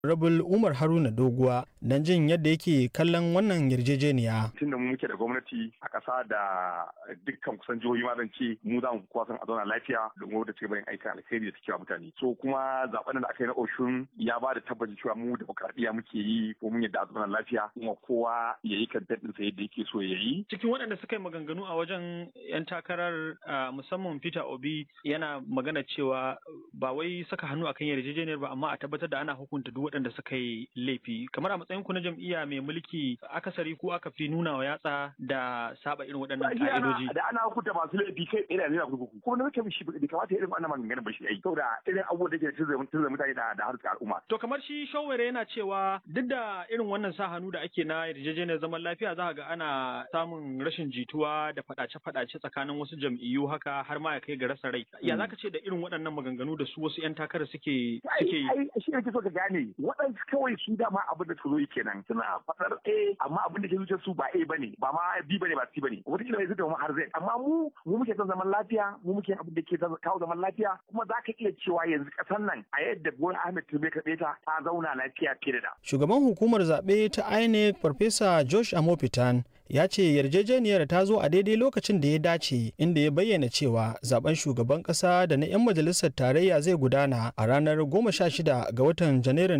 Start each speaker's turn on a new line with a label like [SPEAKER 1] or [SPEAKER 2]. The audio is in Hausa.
[SPEAKER 1] Rabul Umar Haruna Doguwa don jin yadda yake kallon wannan yarjejeniya.
[SPEAKER 2] Tun da mu muke da gwamnati a ƙasa da dukkan kusan jihohi ma zan ce mu za mu kuwa san a zauna lafiya domin wadda ci gaban aikin alkhairi da take wa mutane. So kuma zaben da aka yi na Oshun ya ba da tabbacin cewa mu demokradiyya muke yi ko mun yadda a zauna lafiya kuma kowa ya yi kan daɗin sa yadda yake so ya yi.
[SPEAKER 1] Cikin waɗanda suka yi maganganu a wajen 'yan takarar musamman Peter Obi yana magana cewa ba wai saka hannu akan yarjejeniyar ba amma a tabbatar da ana hukunta duk waɗanda suka yi laifi kamar a matsayin ku na jam'iyya mai mulki akasari ko aka fi nuna wa yatsa da saba irin waɗannan ka'idoji
[SPEAKER 2] da ana hukunta masu laifi kai tsaye da zai kurkuku kuma na mutum shi bai kamata irin wannan maganganun ba shi ai saboda irin abubuwan da ke tunzura mutane da da harkar al'umma
[SPEAKER 1] to kamar shi shawara yana cewa duk da irin wannan sa hannu da ake na yarjejeniyar zaman lafiya za ga ana samun rashin jituwa da faɗace-faɗace tsakanin wasu jam'iyyu haka har ma ya kai ga rasa rai ya zaka ce da irin waɗannan maganganu da su wasu 'yan takara suke suke yi
[SPEAKER 2] shi ne so ka gane waɗansu kawai su dama abin da su zo kenan suna faɗar A amma abin da ke zuciyar su ba A bane ba ma B bane ba C bane wata kila zai zama har Z amma mu mu muke son zaman lafiya mu muke abin da ke kawo zaman lafiya kuma za ka iya cewa yanzu ƙasar nan a yadda Bola Ahmed Tinubu ka ta ta zauna lafiya fiye da da.
[SPEAKER 1] Shugaban hukumar zaɓe ta INEC Farfesa Josh Amopitan ya ce yarjejeniyar ta zo a daidai lokacin da ya dace inda ya bayyana cewa zaben shugaban kasa da na 'yan majalisar tarayya zai gudana a ranar 16 ga watan janairun